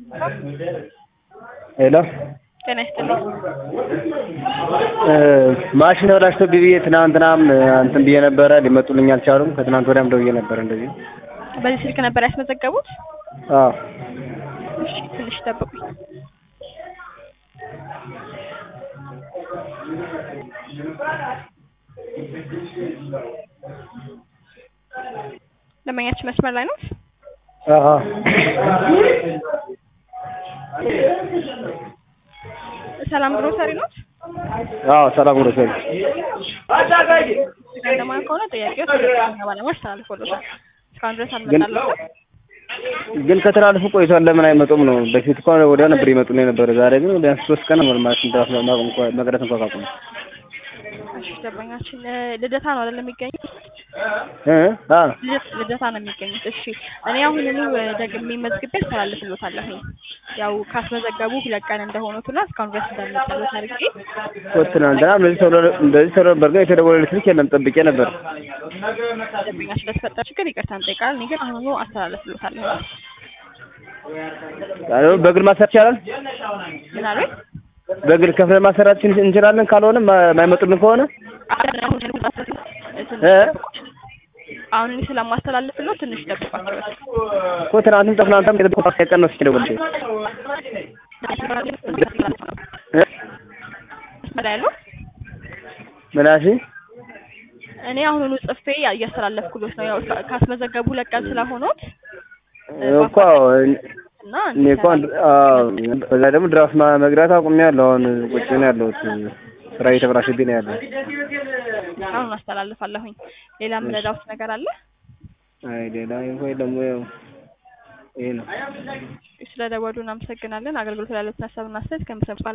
ሄሎ ጤና ይስጥልኝ። ማሽን ተበላሽቶብኝ ብዬ ትናንትናም እንትን ብዬ ነበረ ሊመጡልኝ አልቻሉም። ከትናንት ወዲያም ደውዬ ነበር እንደዚህ። በዚህ ስልክ ነበር ያስመዘገቡት? አዎ እሺ ትንሽ ጠብቁኝ። ደንበኛችን መስመር ላይ ነው? አዎ ሰላም ግሮሰሪ ነው? አዎ ሰላም ግሮሰሪ ገንደማ ከሆነ ጥያቄው ስለኛ ባለሙያዎች ተላልፎልዎታል። እስካሁን ድረስ አልመጣልዎትም? ግን ከተላለፉ ቆይቷል። ለምን አይመጡም ነው? በፊት እኮ ወዲያ ነበር ይመጡልኝ ነበር። ዛሬ ግን ቢያንስ ሶስት ቀን ነው ማለት እንዳስ መቅረት እንኳን ካቆሙ እሺ ደንበኛችን ልደታ ነው አይደል የሚገኙት? እ አ ልደት- ልደታ ነው የሚገኙት። እሺ እኔ አሁኑኑ ደግሜ መዝግቤ አስተላልፍልዎታለሁኝ። ያው ካስመዘገቡ ሁለት ቀን እንደሆኑትና እስካሁን ድረስ እንዳልመጣልዎት አድርጌ እኮ ትናንትና እንደዚህ ተብሎ እንደዚህ ተብሎ ነበር። ግን የተደወለልኝ ስልክ የለም ጠብቄ ነበር። ደንበኛችን ለተፈጠረ ችግር ይቅርታ እንጠይቃለን። እኔ ግን አሁኑ አስተላልፍልዎታለሁ። አዎ በግል ማሰራት ይቻላል። ምን አሉኝ? በግል ከፍለን ማሰራት እንችላለን። ካልሆነ የማይመጡልን ከሆነ እ አሁን እኔ ስለማስተላልፍልዎት ትንሽ ጠብቋቸው። እኮ ትናንትም ትናንትም የጠበቁት ቀን ነው ሲደውልልኝ እ መስመር ላይ ያለው ምን አልሽኝ? እኔ አሁኑኑ ጽፌ እያስተላለፍኩልዎት ነው። ያው ካስመዘገቡ ሁለት ቀን ስለሆኑት እኮ እና እኔ እኮ አዎ፣ በዛ ደግሞ ድራፍት ማ- መግራት አቁሜያለሁ። አሁን ቁጭ ነው ያለሁት። ስራ እየተበላሸብኝ ነው ያለው። አሁን አስተላልፋለሁኝ። ሌላ የምረዳዎት ነገር አለ? አይ ሌላ ወይ ደግሞ ያው ይሄ ነው። ስለ ደወሉ እናመሰግናለን። አገልግሎት ላሉትን ሀሳብና አስተያየት ከምሰጥ